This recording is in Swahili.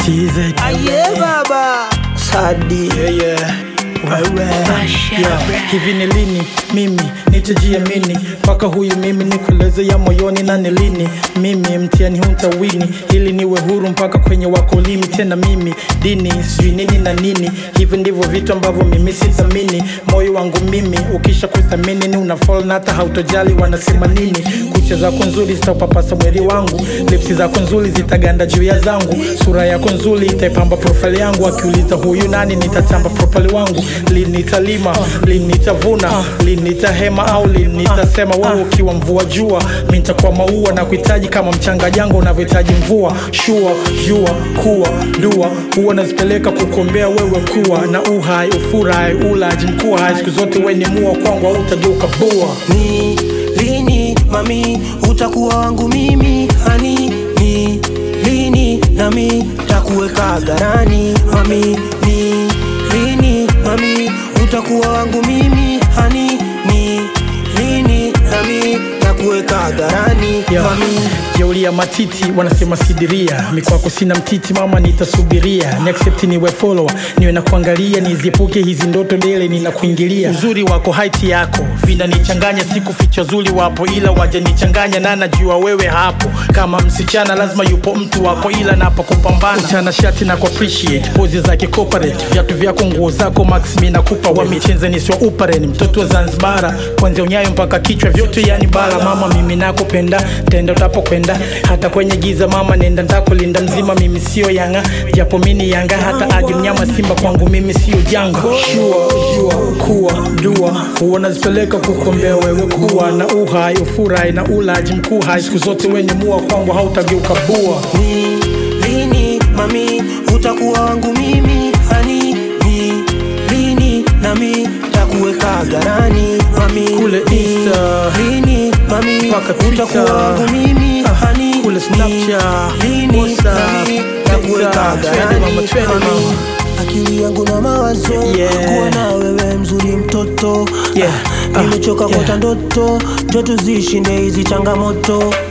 TZ. Aye baba Sadi Yeah, yeah. Wewe. Yeah. Hivi ni lini mimi nitajiamini mpaka huyu mimi nikueleze ya moyoni na ni lini mimi mtihani huu nitawini ili niwe huru mpaka kwenye wakolimi tena mimi dini sijui nini na nini hivi ndivyo vitu ambavyo mimi sithamini moyo wangu mimi ukisha kuthamini ni unafall na hata hautojali wanasema nini kucha zako nzuri zitaupapasa mwili wangu lipsi zako nzuri zitaganda juu ya zangu sura yako nzuri itaipamba profile yangu akiuliza huyu nani nitatamba profile wangu lini nitalima lini nitavuna lini nitahema au lini nitasema wewe ukiwa mvua jua mi nitakuwa maua na kuhitaji kama mchanga jango unavyohitaji mvua shua jua kuwa dua huwa nazipeleka kukuombea wewe kuwa na uhai ufurahi ulaji mkuu hai siku zote we ni mua kwangu au utageuka bua Ni lini mami utakuwa wangu mimi hani Ni lini nami takuweka hadharani mami Ni lini mami utakuwa wangu mimi hani Ni lini nami takuweka hadharani Yeah. mami jeuli ya matiti wanasema sidiria mikwako sina mtiti mama nitasubiria ni accept niwe follower niwe na kuangalia niziepuke hizi ndoto dele ninakuingilia uzuri wako haiti yako vinanichanganya siku ficha zuri wapo ila wajanichanganya na najua wewe hapo kama msichana lazima yupo mtu wako ila napo kupambana chana shati na ku appreciate pozi zake corporate viatu vyako nguo zako max mi nakupa wa michenze niswa uparen mtoto wa zanzibara kwanzia unyayo mpaka kichwa vyote yani bara mama mimi nakupenda tenda utapokwenda hata kwenye giza mama nenda ntakulinda mzima mimi sio yanga japo mini yanga hata aje mnyama simba kwangu mimi sio janga shua jua kuwa dua huwa nazipeleka kukombea wewe kuwa na uhai ufurahi na ulaji mkuu hai siku zote wenye mua kwangu hautageuka bua Ni lini mami utakuwa wangu mimi hani Ni lini nami takuweka hadharani mami Kule Ni Insta, lini mami mpaka Twitter, utakuwa wangu mimi ah, hani kule Ni Snapchat, lini WhatsApp, nami takuweka Twitter, hadharani twende mama, twende mami. mama. akili yangu na mawazo Yeah. kuwa na wewe mzuri mtoto Yeah. Ah, nimechoka Ah, kuota ndoto jo tuzishinde hizi changamoto